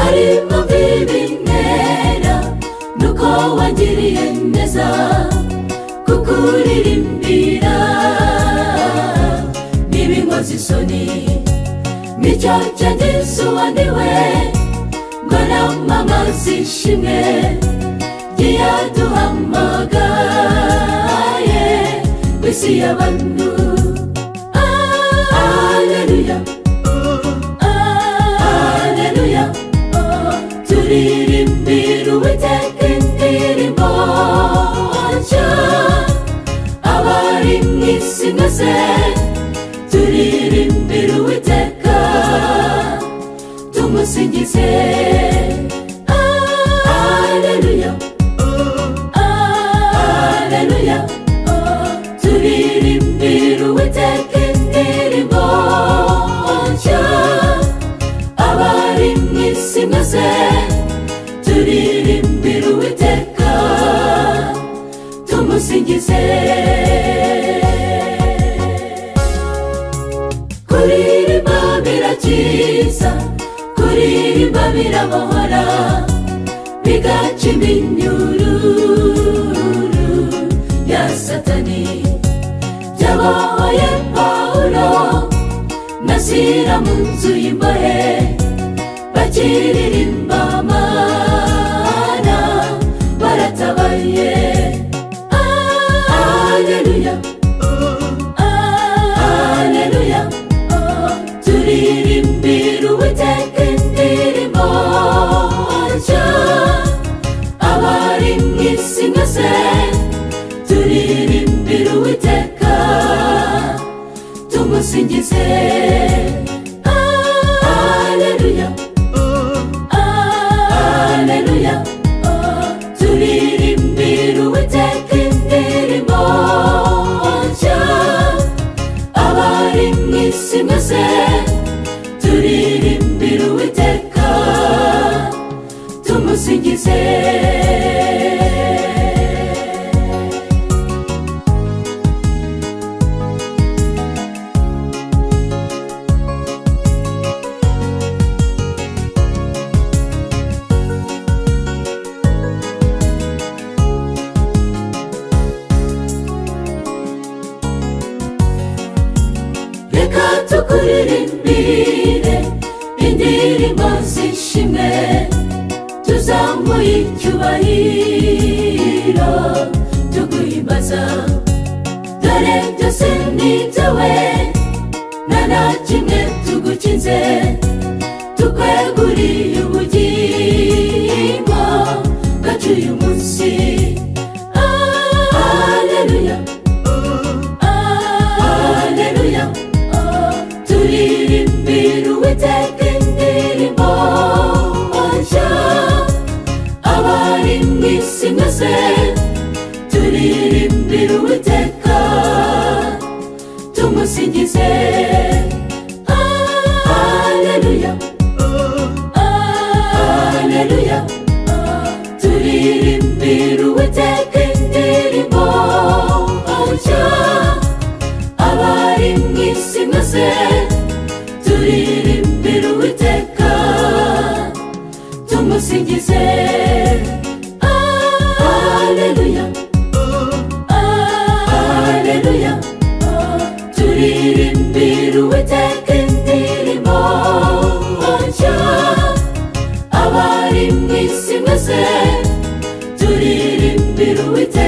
ari mavi bintera nuko wagiriye neza kukuririmbira n'ibinkozi isoni nicyo cyageze uwaniwe ngo namamaze ishimwe ryaduhamagaye ku isi y'abantu aleluya aleluya turirimbira uwiteka indirimbo nshya abari mu isi mwese turirimbira uwiteka tumusingize aleluya aleluya turirimbira uwiteka indirimbo nshya abari mu isi mwese turirimbira uwiteka tumusingize kuririmba birakiza kuririmba birabohora bigaca iminyururu ya satani byabaye pawulo na sira mu nzu y'imbohe bakiririmba mana baratabaye aleluya aleluya turirimbira uwiteka indirimbo nshya abari mu isi mwese turirimbira uwiteka tumusingize aleluya aleluya turirimbira uwiteka indirimbo nshya abari mu isi mwese turirimbira uwiteka tumusingize reka tukuririmbire indirimbo z'ishimwe tuzamuye icyubahiro tuguhimbaza dore byose ni ibyawe nta na kimwe tugukinze tukweguriye ubugingo bwacu uyu munsi aleluya aleluya turirimbira uwiteka indirimbo nshya abari mu isi mwese turirimbira uwiteka tumusingize aleluya aleluya turirimbira uwiteka indirimbo nshya abari mu isi mwese turirimbira uwiteka tumusingize aleluya aleluya turirimbira uwiteka indirimbo nshya abari mu isi mwese turirimbira uwiteka